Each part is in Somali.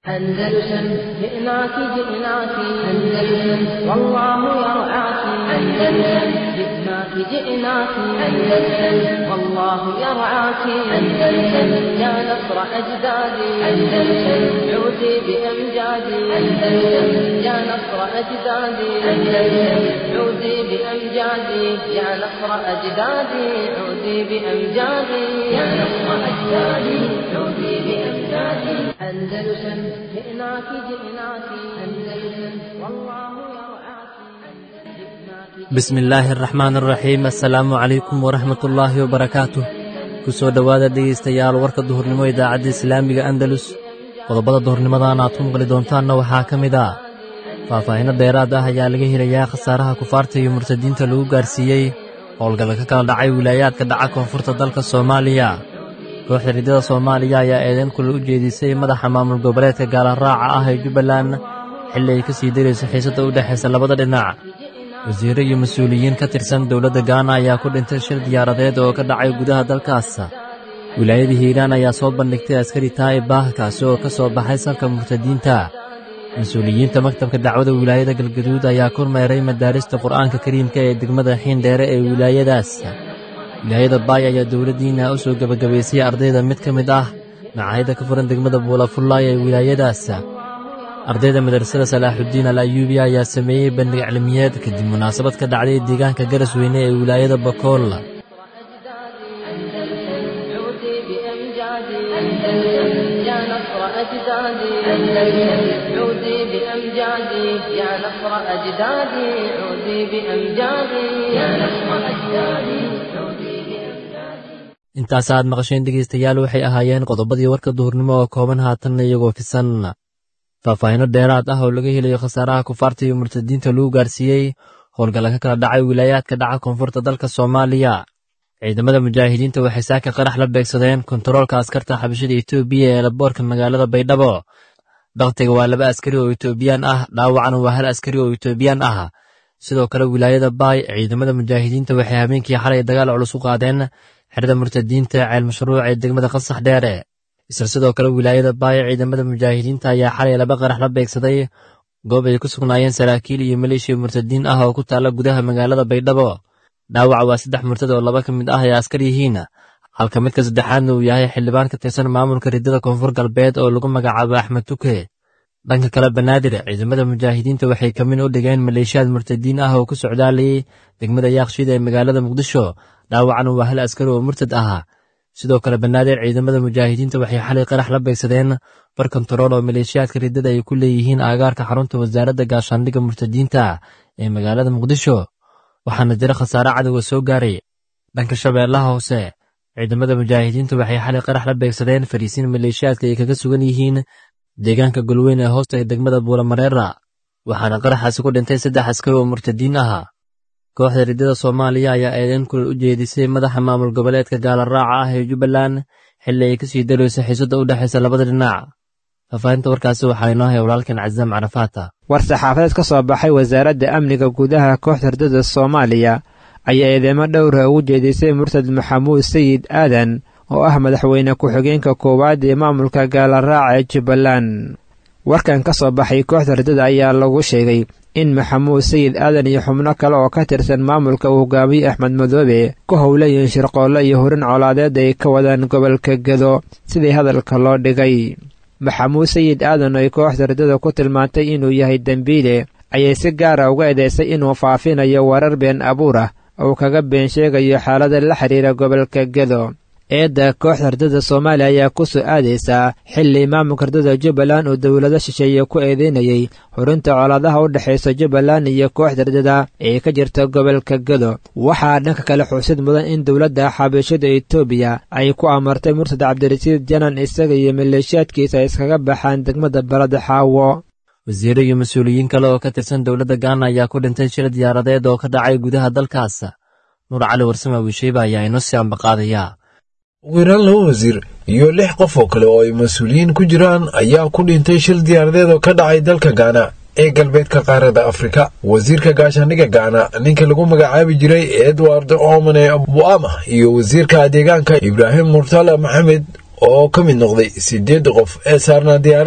أندلسن جئناك جئناك أندلسن والله يرعاك أندلسن جئناك جئناك أندلسن والله يرعاك أندلسن يا نصر أجدادي أندلسن عودي بأمجادي أندلسن يا نصر أجدادي أندلسن عودي بأمجادي يا نصر أجدادي عودي بأمجادي يا نصر أجدادي عودي بأمجادي أندلسن جئناك جئناك أندلسن والله يرعاك bismi illaahi araxmaan araxiim assalaamu calaykum waraxmat ullaahi wabarakaatuh ku soo dhowaada dhegaystayaal warka duhurnimo idaacadda islaamiga andalus qodobada duhurnimadan aad ku maqli doontaanna waxaa ka mid ah faahfaahinno dheeraad ah ayaa laga helayaa khasaaraha kufaarta iyo murtadiinta lagu gaarsiiyey howlgalla ka kala dhacay wilaayaadka dhaca koonfurta dalka soomaaliya kooxda riddada soomaaliya ayaa eedeyn kule u jeedisay madaxa maamul goboleedka gaalaraaca ah ee jubbaland xilli ay ka sii darayso xiisadda u dhexaysa labada dhinac wasiirro iyo mas-uuliyiin ka tirsan dowladda gaana ayaa ku dhintay shir diyaaradeed oo ka dhacay gudaha dalkaas wilaayada hiiraan ayaa soo bandhigtay askari taa'ib ah kaasi oo ka soo baxay salka murtadiinta mas-uuliyiinta maktabka dacwada wilaayada galgaduud ayaa kormeeray madaarista qur'aanka kariimka ee degmada xiindheere ee wilaayadaas wilaayada baay ayaa dowladdiina u soo gebagabaysay ardayda mid ka mid ah macaahidda ka furan degmada buulafullaay ee wilaayadaas ardayda madrasada salaaxuddiin al ayuubiya ayaa sameeyey bandhig cilmiyeed kadib munaasabad ka dhacday deegaanka garas weyne ee wilaayada bakool عودي بأمجادي أندلسن يا نصر أجدادي أندلسن عودي بأمجادي يا نصر أجدادي عودي بأمجادي يا نصر أجدادي عودي بأمجادي intaas aad maqasheen dhegaystayaal waxay ahaayeen qodobadii warka duhurnimo oo kooban haatanna iyagoo fisan faahfaahinno dheeraad ah oo laga helayo khasaaraha kufaarta iyo murtadiinta lagu gaarsiiyey howlgalla ka kala dhacay wilaayaadka dhaca koonfurta dalka soomaaliya ciidamada mujaahidiinta waxay saaka qarax la beegsadeen kontaroolka askarta xabashada etoobiya ee laboorka magaalada baydhabo bakhtiga waa laba askari oo etoobiyaan ah dhaawacana waa hal askari oo etoobiyaan ah sidoo kale wilaayada baay ciidamada mujaahidiinta waxay habeenkii xalay dagaal culus u qaadeen xerada murtadiinta ceel mashruuc ee degmada qasax dheere isla sidoo kale wilaayada baay ciidamada mujaahidiinta ayaa xalay laba qarax la beegsaday goob ay ku sugnaayeen saraakiil iyo maleeshiya murtadiin ah oo ku taalla gudaha magaalada baydhabo dhaawaca waa saddex murtad oo laba ka mid ah ay askar yihiin halka midka saddexaadna uu yahay xildhibaan ka tirsan maamulka riddada koonfur galbeed oo lagu magacaabo axmed tuke dhanka kale banaadir ciidamada mujaahidiinta waxay kamin u dhigeen maleeshiyaad murtadiin ah oo ku socdaalayay degmada yaaqshiid ee magaalada muqdisho dhaawacana waa hal askari oo murtad ah sidoo kale banaadir ciidamada mujaahidiinta waxay xalay qarax la beegsadeen bar kontarool oo maleeshiyaadka riddada ay ku leeyihiin aagaarka xarunta wasaaradda gaashaandhigga murtadiinta ee magaalada muqdisho waxaana jira khasaare cadowga soo gaaray dhanka shabeellaha hoose ciidamada mujaahidiinta waxay xalay qarax la beegsadeen fariisiin maleeshiyaadka ay kaga sugan yihiin deegaanka golweyn ee hoosta ee degmada buulamareera waxaana qaraxaasi ku dhintay saddex askari oo murtadiin ah kooxda riddada soomaaliya ayaa eedeyn kulal u jeedisay madaxa maamul goboleedka gaalaraaca ah ee jubbaland xilli ay ka sii darayso xiisadda u dhexaysa labada dhinac faahfaahinta warkaasi waxaa inoo haya walaalkan casaam carafaata war saxaafadeed ka soo baxay wasaaradda amniga gudaha kooxda riddada soomaaliya ayaa eedeymo dhowra ugu jeedisay murtad maxamuud sayid aadan oo ah madaxweyne ku-xigeenka koowaad ee maamulka gaalaraaca ee jubbaland warkan ka soo baxay kooxda riddada ayaa lagu sheegay in maxamuud sayid aadan iyo xubno kale oo ka tirsan maamulka uu hogaamiye axmed madoobe ku howlayiin shirqoollo iyo horin colaadeed ay ka wadaan gobolka gedo sidii hadalka loo dhigay maxamuud sayid aadan oo ay kooxda riddada ku tilmaantay inuu yahay dembiile ayay si gaara uga eedaysay inuu faafinayo warar been abuur ah oo kaga been sheegayo xaalada la xidhiira gobolka gedo eedda kooxda riddada soomaaliya ayaa ku soo aadaysaa xilli maamulka riddada jubbaland uu dowlado shisheeye ku eedeynayay horinta colaadaha u dhexaysa jubbaland iyo kooxda riddada ee ka jirta gobolka gedo waxaa dhanka kale xusid mudan in dowladda xabashada etoobiya ay ku amartay murtad cabdirasiid janan isaga iyo maleeshiyaadkiisa ay iskaga baxaan degmada balada xaawo wasiirro iyo mas-uuliyiin kale oo ka tirsan dowladda gaana ayaa ku dhintay shir diyaaradeed oo ka dhacay gudaha dalkaas nuur cali warsame wiisheyba ayaa inoo sii ambaqaadaya ugu yaraan laba wasiir iyo lix qof oo kale oo ay mas-uuliyiin ku jiraan ayaa ku dhintay shil diyaaradeed oo ka dhacay dalka gaana ee galbeedka qaarada afrika wasiirka gaashaandhigga gaana ninka lagu magacaabi jiray edward omane buama iyo wasiirka deegaanka ibraahim murtala maxamed oo ka mid noqday siddeed qof ee saarnaa diyaaradda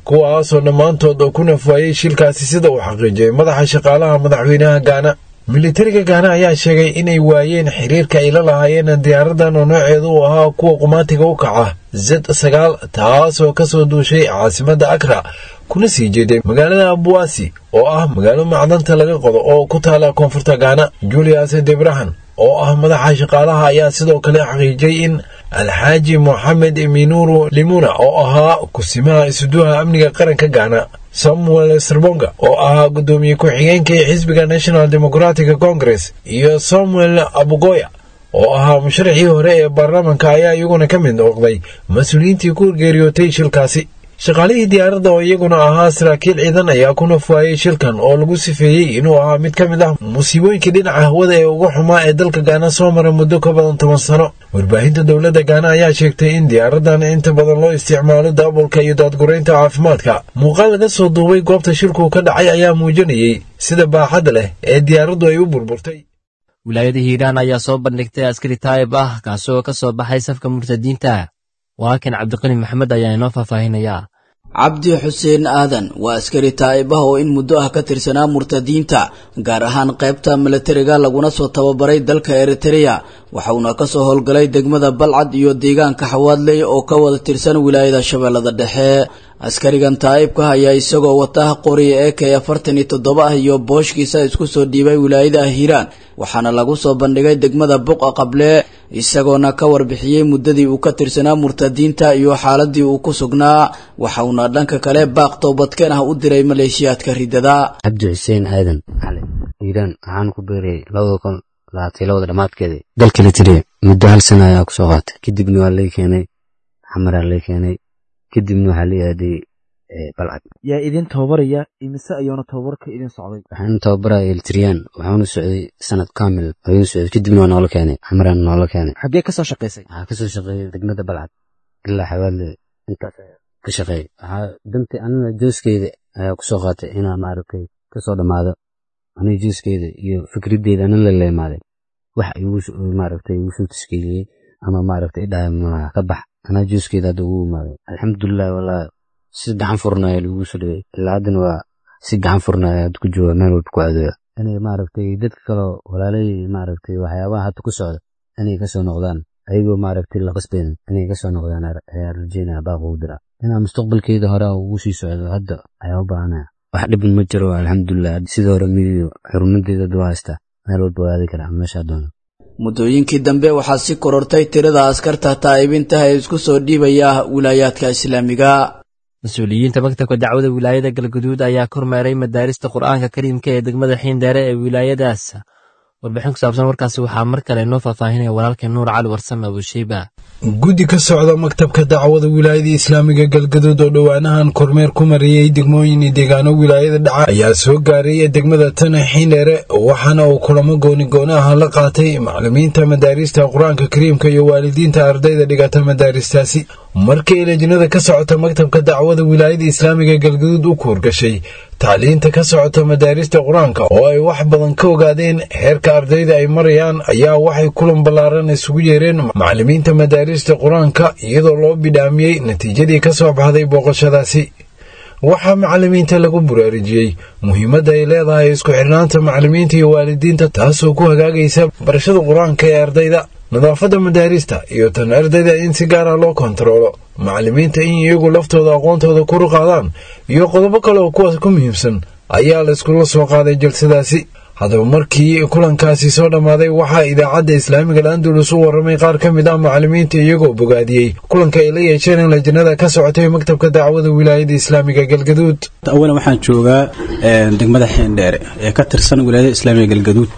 kuwaasoo dhammaantood oo ku nafwaayey shilkaasi sida uu xaqiijiyey madaxa shaqaalaha madaxweynaha gaana militariga gaana ayaa sheegay inay waayeen xiriirka ay la lahaayeen diyaaradan oo nooceedu uu ahaa kuwa qumaatiga u kaca zed sagaal taasoo kasoo duushay caasimadda akra kuna sii jeeday magaalada abuwaasi oo ah magaalo macdanta laga qodo oo ku taala koonfurta gaana julius debrahan oo ah madaxa shaqaalaha ayaa sidoo kale xaqiijiyey in alxaaji moxamed minuru limuna oo ahaa kusimaha isuduha amniga qaranka gaana samuel serbonga oo ahaa guddoomiye ku-xigeenka ee xisbiga national democratic congress iyo samuel abugoya oo ahaa musharaxii hore ee baarlamaanka ayaa iyaguna ka mid noqday mas-uuliyiintii ku geeriyootay shilkaasi shaqaalihii diyaaradda oo iyaguna ahaa saraakiil ciidan ayaa ku nafwaayey shilkan oo lagu sifeeyey inuu ahaa mid ka mid ah musiibooyinkii dhinaca hawada ee ugu xumaa ee dalka gaana soo mara muddo ka badan toban sano warbaahinta dowladda gaana ayaa sheegtay in diyaaradan inta badan loo isticmaalo daabulka iyo daadguraynta caafimaadka muuqaal laga soo duubay goobta shilku ka dhacay ayaa muujinayey sida baaxadda leh ee diyaaraddu ay u burburtay wilaayada hiiraan ayaa soo bandhigtay askari taayib ah kaasoo ka soo baxay safka murtadiinta walaalkan cabdiqani maxamed ayaa inoo faahfaahinayaa cabdi xuseen aadan waa askari taa'ib ah oo in muddo ah ka tirsanaa murtadiinta gaar ahaan qaybta milatariga laguna soo tababaray dalka eritereya waxauna kasoo howlgalay degmada balcad iyo deegaanka xawaadley oo ka wada tirsan wilaayada shabeellada dhexe askarigan taa'ibka ayaa isagoo wata qoriya ee k afartan iyo toddoba ah iyo booshkiisa isku soo dhiibay wilaayada hiiraan waxaana lagu soo bandhigay degmada buqa qable isagoona ka warbixiyey muddadii uu ka tirsanaa murtadiinta iyo xaaladii uu ku sugnaa waxauna dhanka kale baaq toobadkeen ah u diray maleeshiyaadka ridada cabdi xuseen aadan cali hiiraan waxaan ku beerayay labada kun labaatay labada dhammaadkeeda dalka la tiriya muddo hal sana ayaa kusoo qaatay kadibna waa lay keenay xamaraa lay keenay kadibna waxaa la aaday balcad yaa idin tababaraya imise ayuuna tababarka idin socday waxaan tababaraya eltriyaan waxaanu socday sanad kamil ayuu socday kadibna waa noola keenay xamaraan noola keenay xaggee kasoo shaqaysay waxaa kasoo shaqeeyay degmada balcad ilaa xawaadle intaas ka shaqeeyay waxaa danti anina jooskeeda ayaa kusoo qaatay inaa maaragtay kasoo dhammaado aniga jooskeeda iyo fikraddeeda anin la leemaaday wax igu maaragtay igu soo tashkiiliyey ama maaragtay idhaha ka bax anaa jooskeeda hadda ugu imaaday alxamdulilah walaa si gacan furnaya lagu soo dhigay ilaa haddana waa si gacan furnaya hadda ku jooga meel walba ku adooya inay maaragtay dadka kaloo walaalay maaragtay waxyaabaha hadda ku socda inay kasoo noqdaan ayagoo maaragtay la qasbeyn inay kasoo noqdaan ayaa rajeynaya baaq ugu dira inaa mustaqbalkeeda hore ugu sii socdo hadda ayaa u baahanaya wax dhibin ma jiro alxamdulilah sida hore midiyo xurumadeeda hadda waa haystaa meel walba waa aadi karaa meeshaa doono muddooyinkii dambe waxaa si korortay tirada askarta taa'ibintaha ee isku soo dhiibaya wilaayaadka islaamiga mas-uuliyiinta maktabka dacwada wilaayada galguduud ayaa kormeeray madaarista qur'aanka kariimka ee degmada xiindheere ee wilaayadaas warbixin ku saabsan warkaasi waxaa mar kale inoo faahfaahinaya walaalkeen nuur cali warsame abusheyba guddi ka socda maktabka dacwada wilaayada islaamiga galgaduud oo dhowaanahan kormeer ku mariyey degmooyin iyo deegaano wilaayada dhaca ayaa soo gaaray degmada tana xiindheere waxaana uu kulamo gooni-gooni ah la qaatay maclimiinta madaarista qur-aanka kariimka iyo waalidiinta ardayda dhigata madaaristaasi markii lejinada ka socota maktabka dacwada wilaayada islaamiga galgaduud u kuurgashay tacliinta ka socota madaarista qur-aanka oo ay wax badan ka ogaadeen heerka ardayda ay marayaan ayaa waxay kulan ballaaran isugu yeereen maclimiinta madaarista qur-aanka iyadoo loo bidhaamiyey natiijadii ka soo baxday booqashadaasi waxaa macalimiinta lagu buraarujiyey muhiimadda ay leedahay isku xirnaanta macalimiinta iyo waalidiinta taasoo ku hagaagaysa barashada qur-aanka ee ardayda nadaafadda madaarista iyo tan ardayda in si gaara loo kontaroolo macalimiinta in iyagu laftooda aqoontooda kuru qaadaan iyo qodobo kale oo kuwaas ku muhiimsan ayaa la iskula soo qaaday jalsadaasi haddaba markii kulankaasi soo dhammaaday waxaa idaacadda islaamiga al-andalus u warramay qaar ka mid ah macalimiinta iyagoo bogaadiyey kulanka ay la yeesheen in lajinada ka socotay maktabka dacwada wilaayada islaamiga galgaduud awalan waxaan joogaa degmada xiindheere ee ka tirsan wilaayada islaamiga galgaduud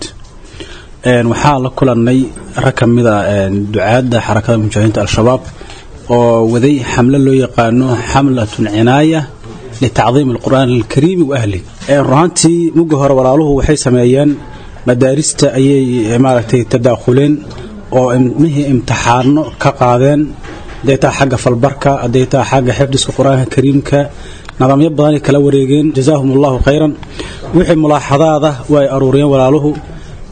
waxaa la kulannay rag ka mid a ducaadda xarakada mujaahidiinta al-shabaab oo waday xamle loo yaqaano xamlatun cinaaya litacdiim alqur'aan alkariimi wa ahli runaantii mugga hore walaaluhu waxay sameeyeen madaarista ayay maaragtay tadaakhuleen oo ilmihii imtixaano ka qaadeen hadday taha xagga falbarka hadday taha xagga xifdiska qur-aanka kariimka nidaamyo badanay kala wareegeen jazaahum allahu khayran wixii mulaaxadaada waa ay aruuriyeen walaaluhu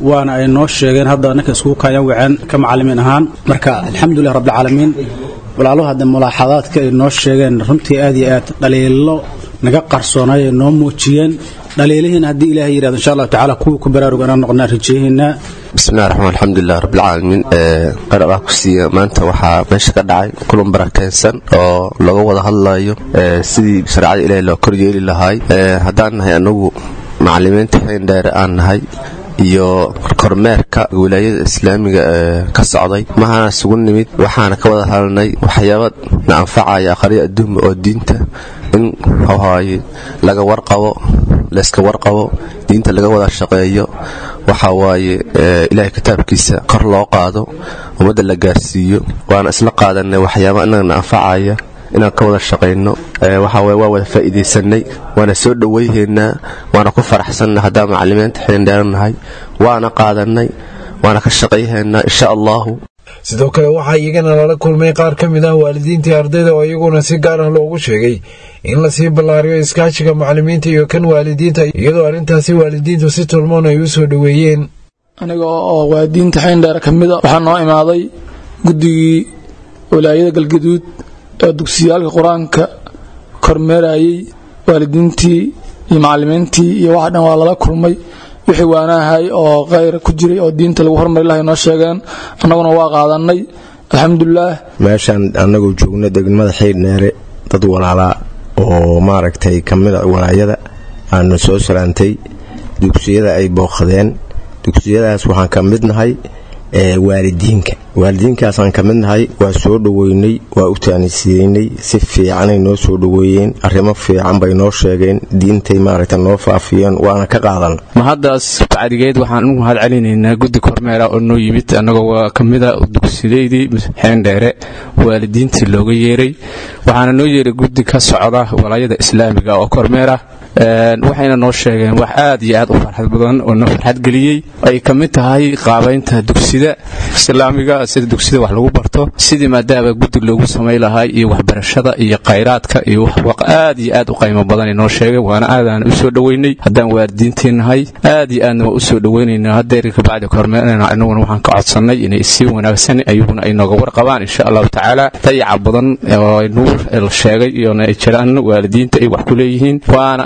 waana ay noo sheegeen hadda ninka iskugu kaayaan waceen ka macalimiin ahaan marka alxamdulilah rabbilcaalamiin walaaluhu hadda mulaaxadaadka ay noo sheegeen runtii aad iyo aad dhaliilo naga qarsoonay ay noo muujiyeen dhaliilihiina haddii ilaahay yidhahdo insha allahu tacaala kuwii ku baraaruga inaan noqonaa rajeehaynaa bismillahi raxmaan alxamdulilah rabbilcaalamiin qar allah ku siiya maanta waxaa meesha ka dhacay kulan barakeensan oo laga wada hadlayo sidii shareecada ilaahay loo koryeeli lahaay haddaan nahay anagu macalimiinta xeendheere aan nahay iyo kormeerka wilaayada islaamiga ee ka socday mahana isugu nimid waxaana ka wada hadalnay waxyaaba na anfacaya aqriya adduunba oo diinta in hawhaaye laga warqabo layska warqabo diinta laga wada shaqeeyo waxa waaye ilaahay kitaabkiisa kor loo qaado ummadda la gaarsiiyo waana isla qaadanay waxyaaba inagana anfacaya inaan ka wada shaqayno waxaweye waa wada faa'iidaysanay waana soo dhowayhaynaa waana ku faraxsannay haddaan macalimiinta xeendheeranahay waana qaadanay waana ka shaqayhaynaa insha allahu sidoo kale waxaa iyagana lala kulmay qaar ka mid ah waalidiintii ardayda oo iyaguna si gaar ah loogu sheegay in lasii ballaariyo iskaashiga macalimiinta iyo kan waalidiinta iyadoo arrintaasi waalidiintu si tolmoon ay u soo dhoweeyeen aniga oo waalidiinta xeendheer ka mid a waxaa noo imaaday guddigii walaayada galgaduud ee dugsiyaalka qur-aanka kormeerayey waalidiintii iyo macalimiintii iyo waxa dhan waa lala kulmay wixii waanahay oo khayr ku jiray oo diinta lagu hormari lahay noo sheegeen annaguna waa qaadanay alxamdulilaah meeshaan annagoo joogno degmada xiidhneere dad walaalaa oo maaragtay ka mid a walaayada aanu soo salaantay dugsiyada ay booqdeen dugsiyadaas waxaan ka mid nahay waalidiinka waalidiinkaasaan ka mid nahay waa soo dhoweynay waa u taanisiyeynay si fiicanay noo soo dhoweeyeen arrimo fiican bay noo sheegeen diintay maaragta noo faafiyeen waana ka qaadan mahaddaas bacdigeed waxaan u mahad celinaynaa guddi kormeera oo noo yimid annagoo ka mida dugsidaydii xeendheere waalidiintii looga yeeray waxaana noo yeeray guddi ka socda walaayada islaamiga oo kormeera waxayna noo sheegeen wax aad iyo aad u farxad badan oo noo farxad geliyey ay ka mid tahay qaabaynta dugsida islaamiga sida dugsida wax lagu barto sidii maadaama guddi loogu samay lahaa iyo waxbarashada iyo khayraadka iyo aad iyo aad u qaymo badanay noo sheegeen waana aadaan u soo dhoweynay haddaan waalidiintii nahay aad iyo aadna waa u soo dhoweynayna hadeer kabacdi kormeerna anaguna waxaan ka codsannay inay si wanaagsan ayaguna ay nooga warqabaan insha allahu tacaala dayaca badan oo nuur la sheegay iyona ay jiraan waalidiinta ay wax ku leeyihiin waana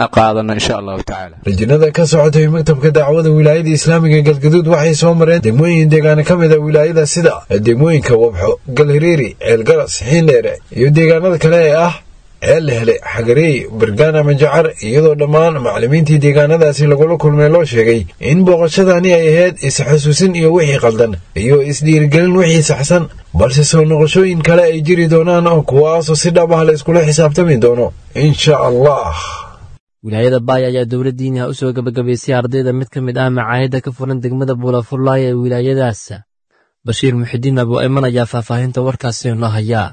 rajinada ka socotay maktabka dacwada wilaayada islaamiga galgaduud waxay soo mareen degmooyin deegaana ka mid a wilaayada sida degmooyinka wabxo galhiriiri ceelgaras xiindheere iyo deegaanada kale ee ah ceellehele xagareey bargaan ama jacar iyadoo dhammaan macalimiintii deegaanadaasi lagula kulmay loo sheegay in booqashadani ay ahayd is-xasuusin iyo wixii qaldan iyo isdhiirigelin wixii saxsan balse soo noqoshooyin kale ay jiri doonaan oo kuwaasoo si dhab ah la iskula xisaabtami doono insha allah wilaayada baay ayaa dowlad diiniha u soo gebagabaysay ardayda mid ka mid ah macaahidda ka furan degmada buulafullaay ee wilaayadaas bashiir muxidiin abu ayman ayaa faahfaahinta warkaasi noo hayaa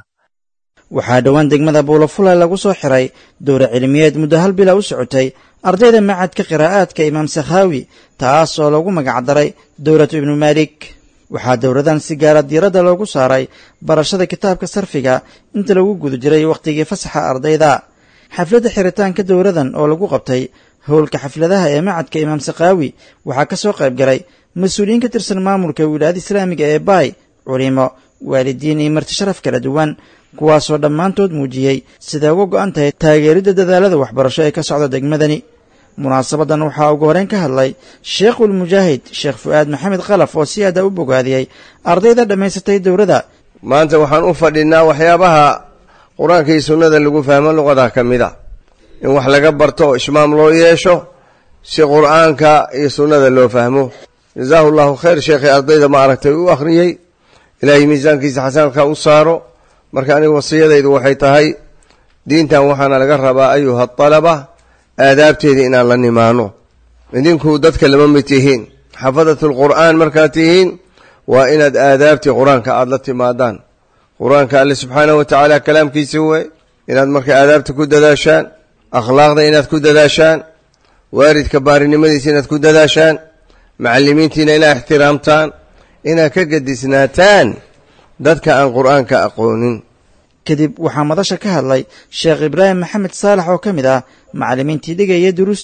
waxaa dhowaan degmada buulafulay lagu soo xiray dowra cilmiyeed muddo hal bila u socotay ardayda macadka qiraa'aadka imaam sakhaawi taas oo lagu magacdaray dowlatu ibnu maalik waxaa dowladan si gaara diiradda loogu saaray barashada kitaabka sarfiga inta lagu guda jiray wakhtigii fasaxa ardayda xafladda xiritaanka dowladan oo lagu qabtay howlka xafladaha ee macadka imaam sakhaawi waxaa ka soo qayb galay mas-uuliyiin ka tirsan maamulka wilaayada islaamiga ee baay culimo waalidiin iyo marti sharaf kala duwan kuwaasoo dhammaantood muujiyey siday uga go'an tahay taageeridda dadaalada waxbarasho ee ka socda degmadani munaasabadan waxaa ugu horeyn ka hadlay sheekhul mujaahid sheekh fu'aad maxamed khalaf oo si aada u bogaadiyey ardayda dhammaysatay dowladda maanta waxaan u fadhinaa waxyaabaha qur-aanka iyo sunnada lagu fahmo luqada ka mid a in wax laga barto oo ishmaam loo yeesho si qur-aanka iyo sunnada loo fahmo jazaahu llahu khayr sheekhay ardayda ma aragtay u akhriyey ilaahay miisaankiisa xasanka u saaro marka aniga wasiyadaydu waxay tahay diintan waxaana laga rabaa ayuha alaba aadaabteeda inaan la nimaano idinku dadka lama mid tihiin xafadatulqur'aan markaad tihiin waa inaad aadaabtii qur-aanka aada la timaadaan qur-aanka alle subxaanahu wa tacaala kalaamkiisa wey inaad marka aadaabta ku dadaashaan akhlaaqda inaad ku dadaashaan waaridka baarinimadiisa inaad ku dadaashaan macalimiintiina inaad ixtiraamtaan inaad ka gadisnaataan dadka aan qur-aanka aqoonin kadib waxaa madasha ka hadlay sheekh ibraahim maxamed saalax oo ka mid ah macallimiintii dhigaya duruusta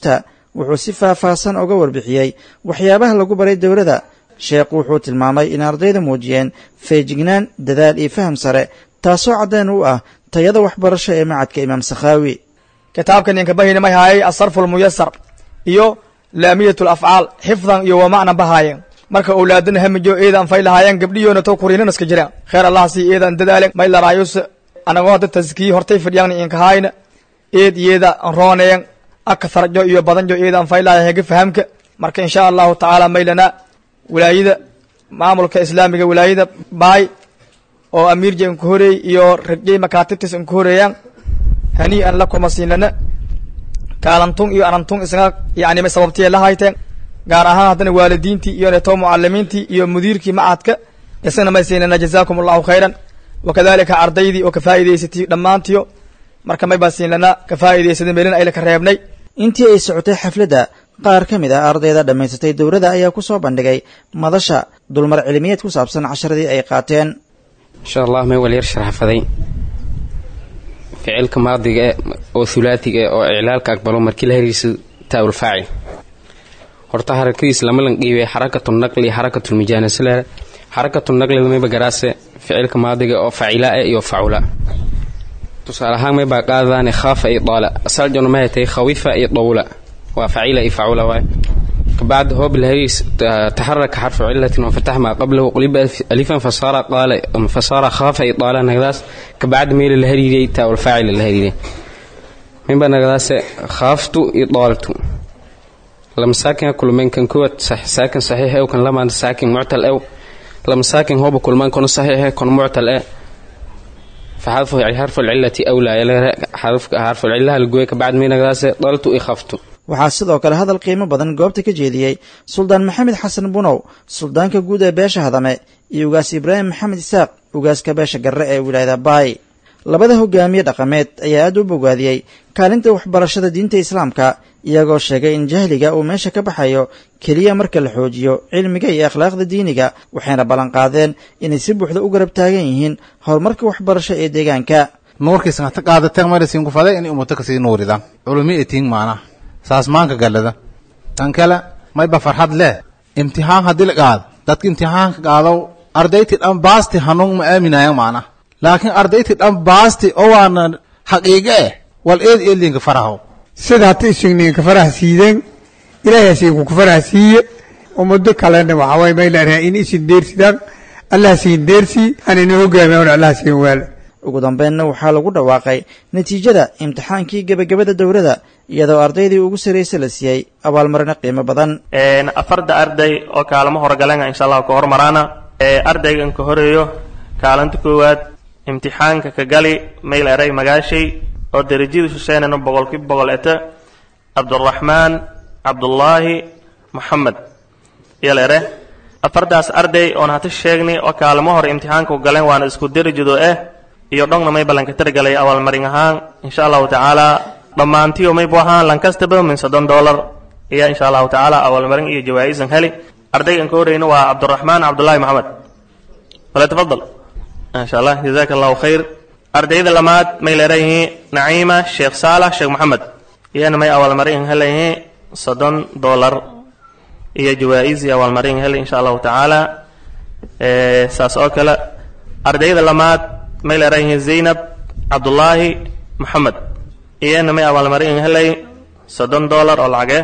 wuxuu si faahfaahsan uga warbixiyey waxyaabaha lagu baray dowladda sheekhu wuxuu tilmaamay in ardayda muujiyeen feejignaan dadaal iyo faham sare taasoo caddeen u ah tayada waxbarasho ee macadka imaam sakhaawi kitaabka ninka bahina may haayay asarfu lmuyasar iyo laamiyat lafcaal xifdan iyo wamacnan bahaayeen marka owlaadana hamijo eedan fay lahaayeen gabdhiyoona to kuriinan iska jiraan kheer allah sii eedan dadaalen may laraayus anagoo hadda taskii hortay fadhiyaan inkahaayna eed iyada rooneen akatharjo iyo badanjo eedan fay lahaayeen hega fahamka marka insha allahu tacaala maylana wilaayada maamulka islaamiga wilaayada baay oo amiirja inku horeey iyo rajay makaatibtis inku horeeyaan hanii'an lakuma siinlana kaalantung iyo anantung isna yani may sababtiya la hayteen gaar ahaan haddana waalidiintii iyo neto mucalimiintii iyo mudiirkii macadka isagana may siinlana jazaakum allahu khayran wakadalika ardaydii oo ka faa'iidaysatay dhammaantiyo marka may baa siinlana ka faa'iidaysaday meelina ayla ka reebnay intii ay socotay xafladda qaar ka mid ah ardayda dhammaysatay dowladda ayaa ku soo bandhigay madasha dulmar cilmiyeed ku saabsan casharadii ay qaateen insha allah may walyar sharxafaday ficilka maadiga e oo hulaatiga e oo iclaalka aqbalo markii la hariiso taawul faacil horta harakadiis lama lanqiibay xarakatu naqli xarakatu lmujaanasale xarakatu naqliga mayba garaase ficilka maadiga oo facila e iyo facula tusaale ahaan maybaa qaadadaane khaafa iyo daala asaljona mahay tahay khawifa iyo dawla waa facila iyo facula waay kabacd hoob lahariis taxaraka xarfu cilatin wafatax maa qablahu quliba alifan fasaara qaala fasaara khaafa iyo daala nagadaas kabacd meela la hariiriyay taawal faacila la hariiriyay minba nagadaase khaaftu iyo daaltu lama saakin kulmeen kan kuwad saakin saxiix ew kan lamaan saakin muctal ew lama saakin hooba kulmaan kono saxiix kono muctal e فحذف حرف العلة أولى حرف حرف العلة الجوي كبعد من نقاس ضلت إخفت waxaa sidoo kale hadal qiimo badan goobta ka jeediyey suldaan maxamed xasan bunow suldaanka guud ee beesha hadame iyo ugaas ibraahim maxamed isaaq ugaaska beesha garre ee wilaayada baay labada hogaamiye dhaqameed ayaa aad u bogaadiyey kaalinta waxbarashada diinta islaamka iyagoo sheegay in jahliga uu meesha ka baxayo keliya marka la xoojiyo cilmiga iyo akhlaaqda diiniga waxayna ballanqaadeen inay si buuxda u garab taagan yihiin horumarka waxbarasho ee deegaanka nuurkiisna ta qaadateen marisiin ku faday inay ummato kasii nuuridaan culumi etiin maanaha saas maanka gallada tan kale mayba farxad leh imtixaan haddii la qaado dadka imtixaanka qaado ardayti dhan baasti hanuun ma aaminayan maana laakiin ardayti dhan baasti oo waana xaqiiqe eh wal eed eedlinka faraho sida hata isugninka faraha siideen ilaahay asiinku ku faraha siiye ummado kalena waxaa waye may leedahay in isin deersidaan allah siin deersii anina hogaamiya allah siin waala ugu dambeynna waxaa lagu dhawaaqay natiijada imtixaankii gebagabada dowladda iyadoo ardaydii ugu sarraysa la siiyey abaalmarino qiimo badan afarda arday oo kaalmo horgalenga insha allah ka hormaraana ardaygan ka horeeyo kaalinta koowaad imtixaanka ka gali mayl eray magaashay oo derajadiisu seenano boqolkiiba boqol eta cabduraxmaan cabdullaahi moxamed yal ere afardaas arday oon hata sheegnay oo kaalmo hore imtixaanka u galeen waana isku derajado eh iyo dhongna may ballanka targalay abaalmarin ahaan insha allahu tacaala dhammaantiyo maybu ahaan lankastaba min soddon dollar ayaa insha allahu tacaala abaalmarin iyo jawaa'isan heli ardaygan ka horeyna waa cabduraxmaan cabdullaahi maxamed wala tafadal insha allah jazaaka allahu khayr ardayda lamaad may leerayihiin naciima sheekh saalax sheekh maxamed iyana may abaalmarin helayihiin soddon dollar iyo jawaa'is iyo abaalmarin heli insha allahu tacaala saas oo kale ardayda lamaad may leerayihiin zaynab cabdullaahi maxamed iyana may abaalmarin helay soddon dollar oo lacage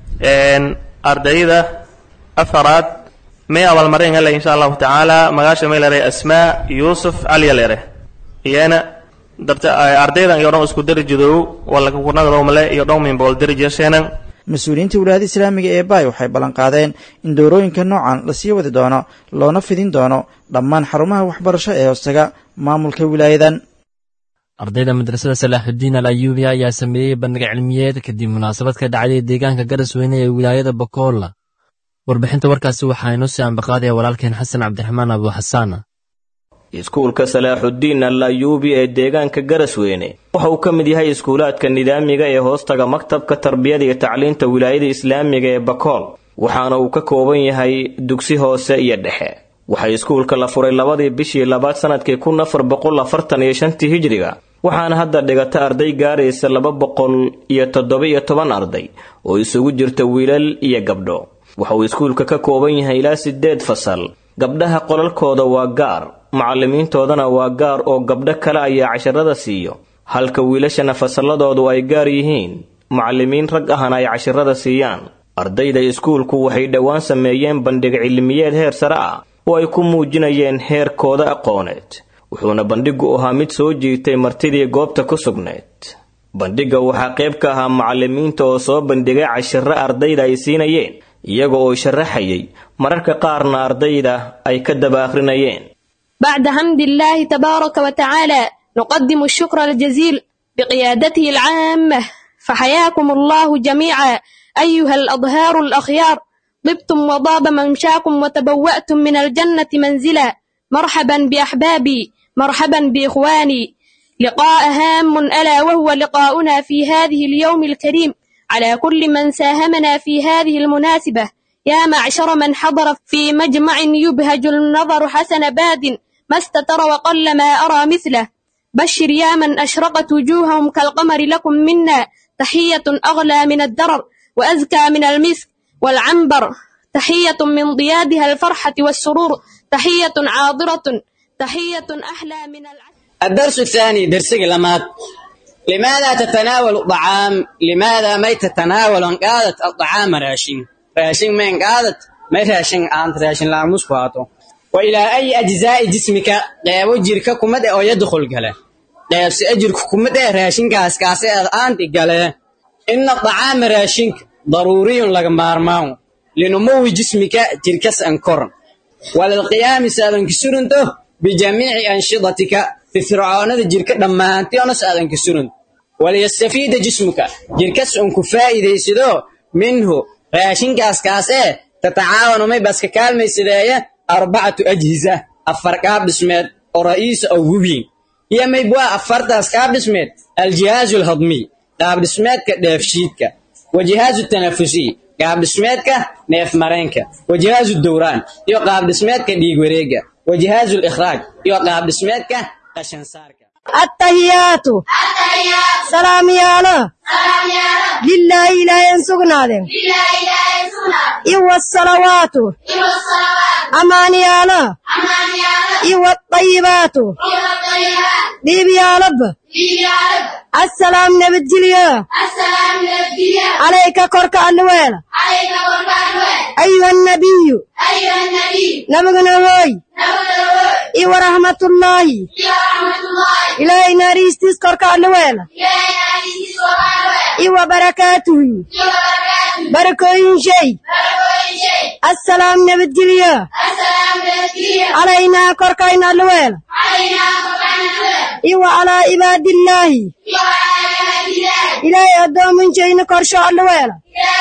ardayda afaraad may abaalmarin helay insha allahu tacaala magaasha may leeray asmaa yuusuf caliya leere iyana dabta ardaydan iyo dhan isku derajadoow wala kunagdowmale iyo dhan min boqol derajasheenan mas-uuliyiinta wilaayada islaamiga ee baay waxay ballanqaadeen in dowrooyinka noocan lasii wadi doono loona fidin doono dhammaan xarumaha waxbarasho ee hoostaga maamulka wilaayadan ardayda madrasada salaaxudiin al ayuubiya ayaa sameeyey bandhig cilmiyeed kadib munaasabad ka dhacday deegaanka garasweyne ee wilaayada bokool warbixinta warkaasi waxaa inoo sii ambaqaadaya walaalkeen xasan cabdiraxmaan abu xasaan iskuulka salaaxudiin al ayuubi ee deegaanka garasweyne waxa uu ka mid yahay iskuulaadka nidaamiga ee hoostaga maktabka tarbiyada iyo tacliinta wilaayada islaamiga ee bakool waxaana uu ka kooban yahay dugsi hoose iyo dhexe waxaa iskuulka la furay labadii bishii labaad sanadkii kun afar boqol afartan iyo shantii hijriga waxaana hadda dhigata arday gaaraysa laba boqol iyo toddoba-iyo toban arday oo isugu jirta wiilal iyo gabdho waxa uu iskuulka ka kooban yahay ilaa sideed fasal gabdhaha qolalkooda waa gaar macallimiintoodana waa gaar oo gabdho kale ayaa casharada siiyo halka wiilashana fasalladoodu ay gaar yihiin macallimiin rag ahna ay cashirada siiyaan ardayda iskuulku waxay dhowaan sameeyeen bandhig cilmiyeed heer sare ah oo ay ku muujinayeen heerkooda aqooneed wuxuuna bandhigu ahaa mid soo jiitay martidii goobta ku sugnayd bandhigga waxaa qayb ka ahaa macallimiinta oo soo bandhigay cashiro ardayda ay siinayeen iyaga oo sharaxayay mararka qaarna ardayda ay ka daba akhrinayeen بعد حمد الله تبارك وتعالى نقدم الشكر الجزيل بقيادته العامة فحياكم الله جميعا أيها الأظهار الأخيار طبتم وضاب ممشاكم وتبوأتم من الجنة منزلا مرحبا بأحبابي مرحبا بإخواني لقاء هام ألا وهو لقاؤنا في هذه اليوم الكريم على كل من ساهمنا في هذه المناسبة يا معشر من حضر في مجمع يبهج النظر حسن باد ما استتر وقل ما أرى مثله بشر يا من أشرقت وجوههم كالقمر لكم منا تحية أغلى من الدرر وأزكى من المسك والعنبر تحية من ضيادها الفرحة والسرور تحية عاضرة تحية أحلى من العسل الدرس الثاني درس لمات لماذا تتناول الطعام لماذا ما تتناول قادة الطعام راشين راشين من قادة ما راشين أنت راشين لا مسكواتو وإلى أي أجزاء جسمك قيبو جيرك كمد أو يدخل قله قيب سأجرك كمد راشين كاس كاس أنت قله إن الطعام راشينك ضروري لك مارماو لنمو جسمك جيركس أنكرن وللقيام سادن كسرنته بجميع أنشطتك في فرعون جيرك لما أنت أنا سادن كسرن وليستفيد جسمك جيركس أنك فائدة سدو منه راشين كاس كاس تتعاون ما بس كالمي سدايا أربعة أجهزة أفرقاب بسمت ورئيس أو وبين هي ما يبوا أفرت أسكاب بسمت الجهاز الهضمي قاب بسمت كدافشيتك وجهاز التنفسي قاب بسمت نيف مرينك وجهاز الدوران يو قاب بسمت ديق وريقة وجهاز الإخراج يو قاب بسمت قشن سارك التهيات سلام يا الله لله إله ينسقنا ذم إيوة الصلوات أمان يا الله إيوة الطيبات بيبي يا رب السلام نبتجليا عليك كرك النويل أيها النبي نبغنا هوي إيوة رحمة الله إلهي ريستيس كرك النويل إيوة بركاته بركوين شيء السلام نبتجليا علينا كركين النويل إيوة على عباد الله إلهي أدوم من شيء كرشا النويل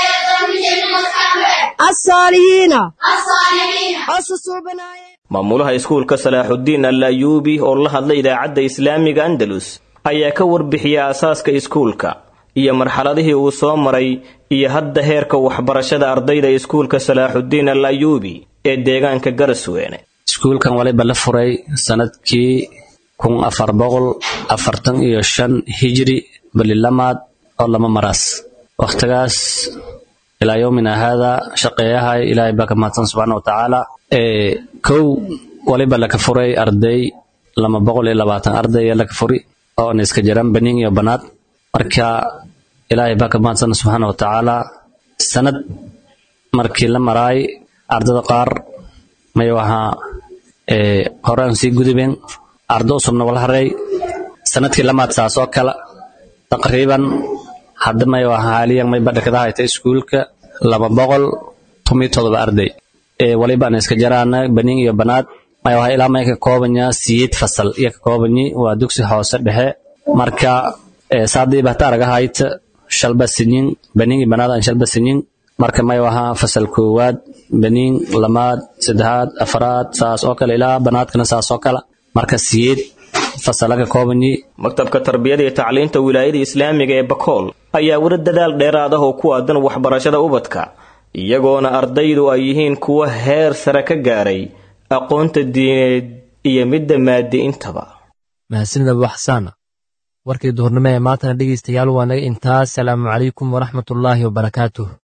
الصالحين أصصوا بنايا maamulaha iskuulka salaaxudiin al ayuubi oo la hadlay idaacadda islaamiga andalus ayaa ka warbixiyay aasaaska iskuulka iyo marxaladihii uu soo maray iyo hadda heerka waxbarashada ardayda iskuulka salaaxudiin al ayuubi ee deegaanka garasweene iskuulkan waliba la furay sanadkii kun afar boqol afartan iyo shan hijri balilamaad oo lama maraas wakhtigaas ilaa yowmina haada shaqeeyahay ilaahay baa ka mahadsan subxaana wa tacaala kow waliba laka furay arday lama boqol iyo labaatan arday ayaa laka furi oona iska jiraan baniin iyo banaad marka ilaahay baa ka mahadsan subxaana wa tacaala sanad markii la maraay ardada qaar may waxaa hore aan sii gudubeen ardo cusubna wala haray sanadkii lamaad saas oo kale taqriiban hadda may waxaa haaliyan may badhakada hayta iskuulka laba boqol tomiyo todoba arday waliba aan iska jaraana baniin iyo banaad may waxaa ilaa may ka koobanya siyeed fasal iyo ka koobanyi waa dugsi hoose dhexe marka saadii bahta aragahayta shalba sinyin baniin iyo banaad aan shalba sinyin marka may waxaa fasal koowaad baniin lamaad saddexaad afaraad saas oo kale ilaa banaadkana saas oo kale marka siyeed fasalaga koobanyi maktabka tarbiyada iyo tacliinta wilaayada islaamiga ee bakool ayaa weli dadaal dheeraad ah oo ku aadan waxbarashada ubadka iyagoona ardaydu ay yihiin kuwa heer sare ka gaaray aqoonta diineed iyo midda maadi intaba mahadsanid abu xasaana warkii duhurnimo ee maantana dhegeystayaal waa naga intaas salaamu calaykum waraxmatullaahi wabarakaatuh